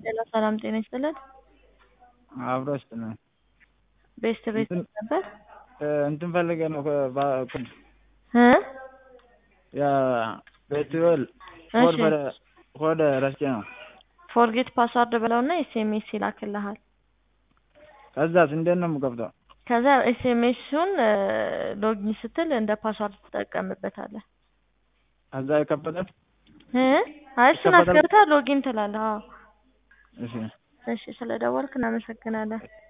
ሄሎ ሰላም ጤና ይስጥልን። አብሮ ይስጥልን። ቤስት ቤት እንትን- ነበር እንትን ፈልጌ ነው ከ- እ ያ ቤትዌል እሺ ኮድ ረስቼ ነው። ፎርጌት ፓስዋርድ ብለውና ኤስኤምኤስ ይላክልሃል። ከዛስ እንዴት ነው የምከፍተው? ከዛ ኤስኤምኤሱን ሎጊን ስትል እንደ ፓስዋርድ ትጠቀምበታለህ። ከዛ የከፈተል እ አይ እሱን ይከፈታል? አስገብተህ ሎጊን ትላለህ። አዎ እሺ እሺ፣ ስለደወልክ እናመሰግናለን።